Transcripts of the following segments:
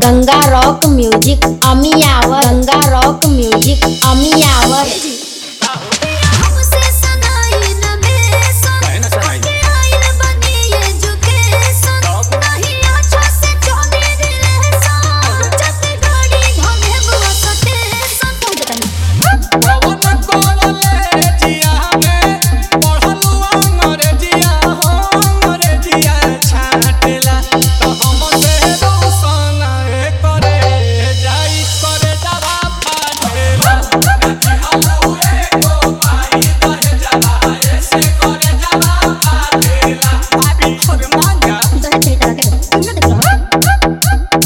Ganga rock music Amiyawar Ganga rock music Amiyawar हमसे सनाई न बेसन काहे ना सनाई? के आइल बनी एजुकेशन नहीं अच्छा से चले रिलेशन जब गाड़ी घने बुआ सटेशन तुम बतानी पवन कोरले जिया में पढ़लू अंग्रेजिया हो अंग्रेजिया छाटेला तो हमसे रोशन करे जाई करे जावा फाटेला हलो एको पाई कहे जावा ऐसे करे जावा फाटेला अभी खुद मांगा तो है तेरा के तुम ना देख रहा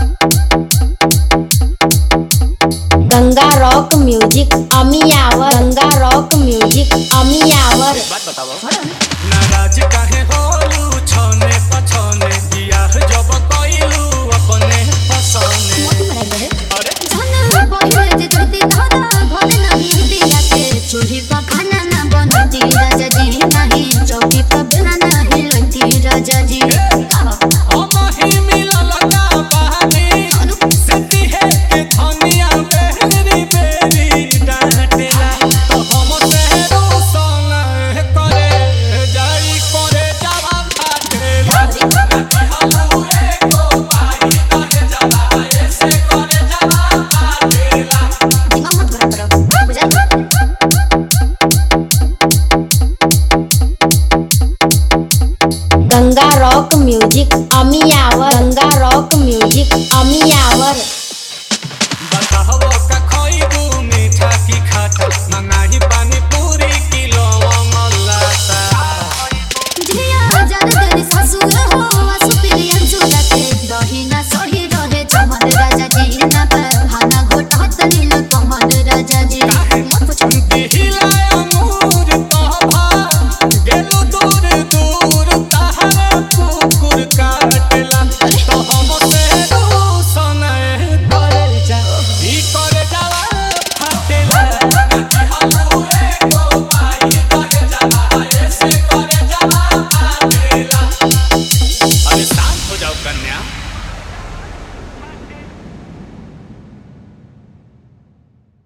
Ganga rock music Amiyawar Ganga rock music Amiyawar बात बताओ नाराज काहे होलू छने पछने बियाह जब कइलू अपने फसने मोती मराई रहे अरे जाना पहिले जे जति धरा भले नहीं दिया के चूल्ही पर खाना ना बनती राजा जी नहीं चौकी पर बेला नहीं लती राजा जी हम ही मिलल ना बहानी सेती है के धनिया बेरी बेरी डांटेला तो हम से रोशन करे जाई करे जावा फाटेला हलो एको पाई कहे जावा ऐसे करे जावा फाटेला दिमाग मत खराब करो बुझाई Ganga rock music Amiyawar Ganga rock music अमियावर